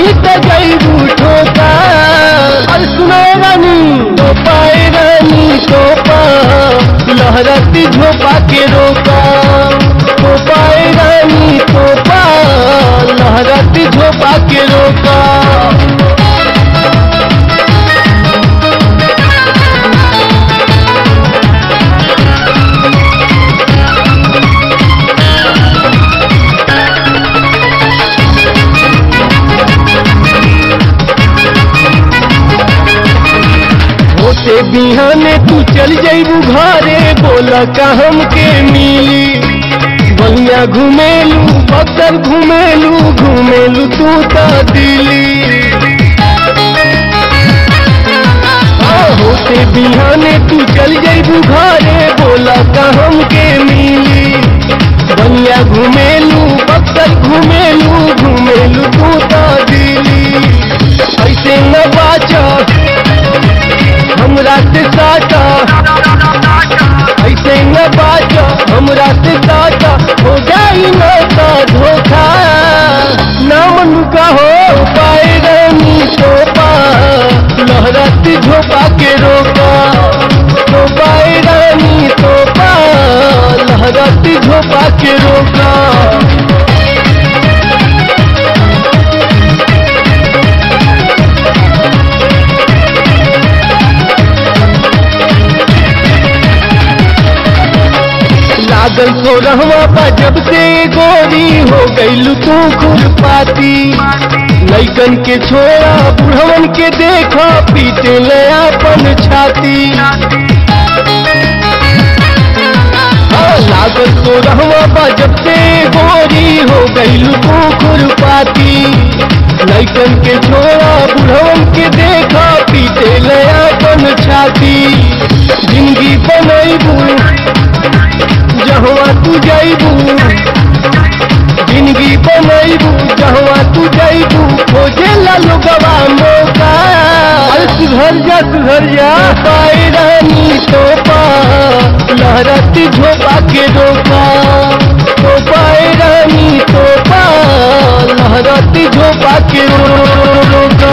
नहीं तो जईबू ठोका अरे सुनो रानी तो पाए रानी तो पा लहरती झोपा के रोका तो पाए रानी तो पा लहरती झोपा के रोका होते बिहाने तू चल जईबू घरे बोला का हमके मिली बलिया घुमेलू बक्सर घुमेलू घुमेलू तू तो दिल्ली हाँ, होते बिहाने तू चल जईबू घरे बोला का हमके मिली बलिया घुमेलू बक्सर घुमेलू घुमेलू तू तो दिल्ली ऐसे न बाचा हमरा से साटा ऐसे न बाजा हमरा से साटा हो जाई न का धोखा ना मन का हो पाए रानी तो पा लहराती झोपा के रोका तो पाए रानी तो पा लहराती झोपा के रोका लागल तो रहवा पा जब से गोरी हो गईलू तू खुरपाती लैकन के छोड़ा बुढ़वन के देखा पीटे ले अपन छाती हाँ, लागल तो रहवा पा जब से गोरी हो गईलू तू खुरपाती लैकन के छोड़ा बुढ़वन के देखा पीटे ले अपन छाती जिंदगी बनैबू जहवा तू जाइबू जिंदगी बनैबू जहवा तू जाइबू खोजे ला लोगवा मौका अरे सुधर जा सुधर जा पाए रानी तो पा लहरती झोपा के रोका तो पाए रानी तो पा लहरती झोपा के रो- रोका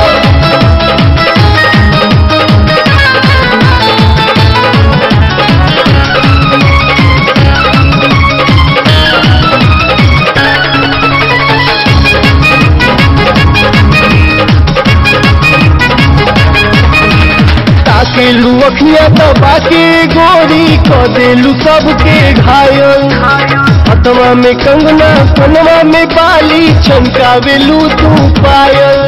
ताकेलू अखिया दबा के गोरी क देलू सबके घायल हथवा में कंगना कनवा में बाली चमकावेलू तू पायल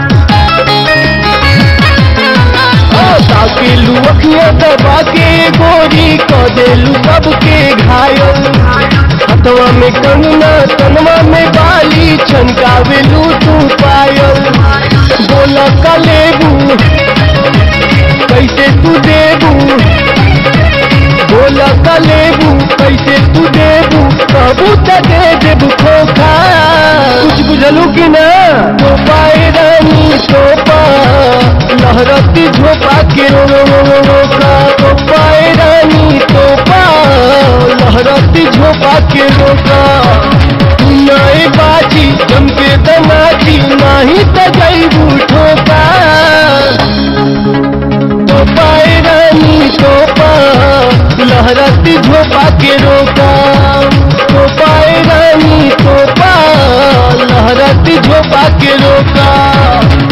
हाँ, ताकेलू अखिया दबा के गोरी क देलू सबके घायल हथवा में कंगना कनवा में बाली चमकावेलू तू पायल बोला कलेबू कैसे तू देबू बोला कलेबू कैसे तू देबू कहबू त दे देबू खोखा कुछ बुझलू कि ना तो पाए रानी तो पा लहरती झोपा के रो रो रो रो रोका तो पाए रानी तो पा लहरती झोपा के रोका तू नए बाजी जम के दनाची नाही त जईबू ठोका तो पाए रानी तो पा लहराती झोपा के रोका तो पाए रानी तो पा लहराती झोपा के रोका